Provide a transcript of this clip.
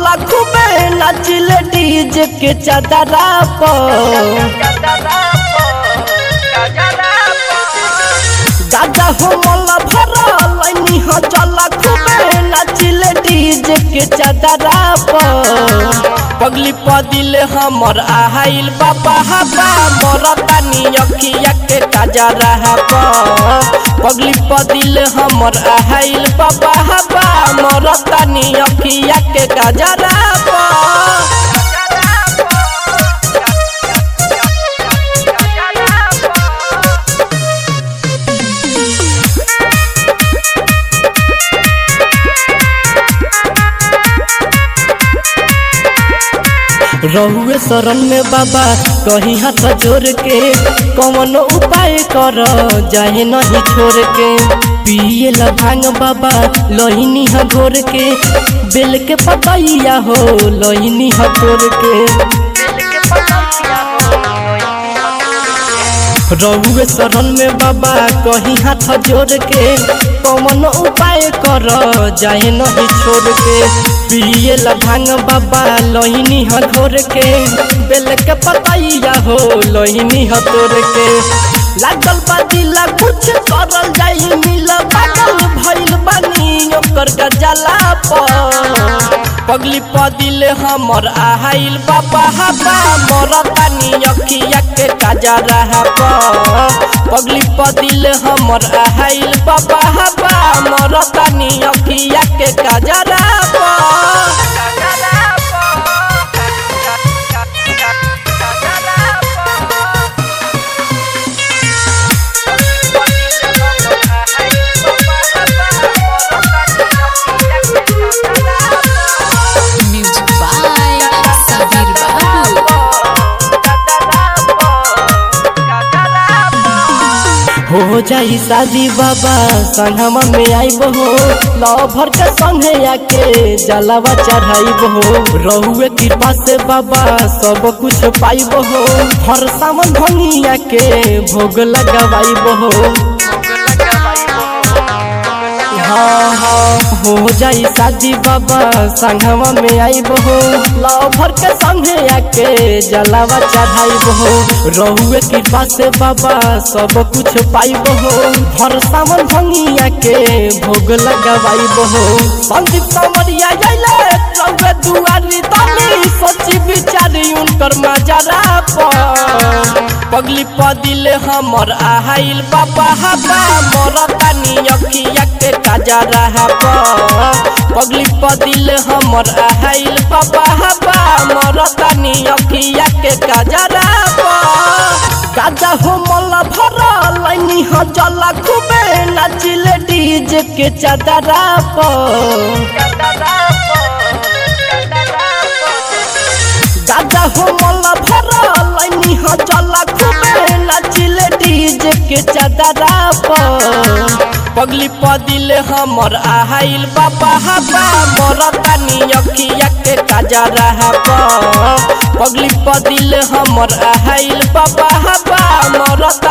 चला खूबे नाचिले डीजे के चादरा पर दादा हो मोला भरा लैनी हो चला खूबे नाचिले डीजे के चादरा पर पगली पदिल हमर आहाइल बाबा हबा मोर तानी अखिया के काजरा हबा पगली पदिल हमर आहाइल बाबा हबा मोर तानी अखिया के काजरा हबा रहुए शरण में बाबा कहीं हाथ जोड़ के कौन उपाय कर जाए नहीं छोड़ के पिए ला भांग बाबा लोहिनी हा घोर के बेल के पतैया हो लोहिनी हा तोड़ के रहुए शरण में बाबा कहीं हाथ जोड़ के कौन उपाय कर जाए नहीं छोड़ के पिए ला भांग बाबा लोहिनी ह घोर के बेल के पतैया हो लोहिनी ह तोड़ के लागल बादिला कुछ करल जाई मिल पागल भइल बानी ओकर गजला पर पगली पदिल हमर आहाइल बाबा हबा मोर तानी अखिया के काजरा हबा पगली पदिल हमर आहाइल बाबा हबा मोर तानी अखिया के काजरा हबा Music by Sabir Babu. हो जाई शादी बाबा संगमा में आईब हो लवर के संगे आके जलावा चढ़ाइब हो रहुए कृपा से बाबा सब कुछ पाइब हो हर सावन भंगिया के भोग लगावाइब हो हाँ हाँ हो जाई शादी बाबा संगमा में आईब हो लवर के संगे आके जलावा चढ़ाइब हो रहुए कृपा से बाबा सब कुछ पाइब हो हर सावन भंगिया के भोग लगावाइब हो संदीप समरिया आइले रहुए दुआरी तनी सोची विचारी उनकर मजरा पर पगली पदिल हमर आहाइल बाबा हबा मोर तानी अखिया के काजरा हबा पगली पदिल हमर आहाइल बाबा हबा मोर तानी अखिया के काजरा हबा गाजा हो मला भरा लाइनी ह जला खूबे नाचिले डीजे के चादरा पर दादा हो मला भरा लाइनी ह चला खूबे नाचिले डीजे के चादरा पर पगली पदिल हमर आहाइल बाबा हबा मोर तानी अखिया के काजरा हबा पगली पदिल हमर आहाइल बाबा हबा मोर